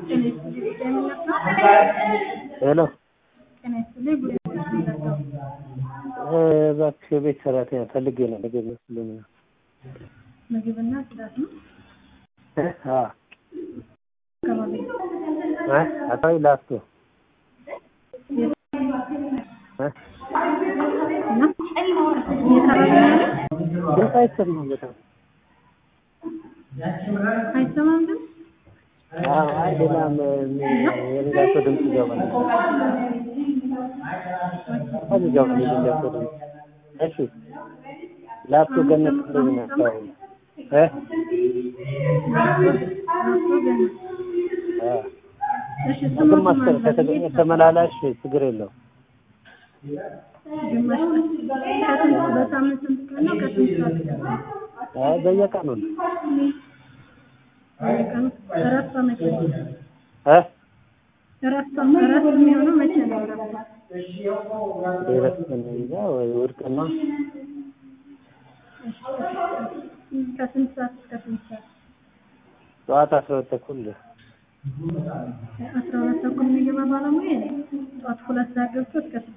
ጤና ይስጥልኝ ጉዳይ ምን ነበር? ሄሎ ጤና ይስጥልኝ ጉዳይ ምን ነበር? እባክህ የቤት ሰራተኛ ፈልጌ ነው። ምግብ መስሎኝ ነው። ምግብና ጽዳት ነው እ? አዎ አካባቢ እ? አካባቢ ላፍቶ እ? እና እየሰራሽ ነው ያለው? ድምፅ አይሰማም በጣም አይሰማም ግን አዎ። አይ ሌላም የሌላ ሰው ድምፅ ይገባል። በጣም ይገባል የሌላ ሰው ድምፅ። እሺ ላፍቶ ገነት እንደዚህ ነው አካባቢ እ? ራሱ ገና አዎ እሺ ስሙ ግማሽ ቀን ከተገኘ ተመላላሽ ችግር የለውም። ግማሽ ቀን ከስንት በሳምንት ስንት ቀን ነው? ከስንት ሰዓት እስከ ስንት? አይ በየቀኑ ነው በየቀኑ እረፍቷ መቼ ነው? እ? እረፍቷ እረፍት የሚሆነው መቼ ነው? እረፍቷ ደረስ እንጃ ወይ እሑድ ቀን ነው። ከስንት ሰዓት እስከ ስንት ሰዓት? ጠዋት አስራ ሁለት ተኩል አስራ ሁለት ተኩል የሚገባ ባለሙያ ጠዋት ሁለት ሰዓት ገብቶ እስከ ስድስት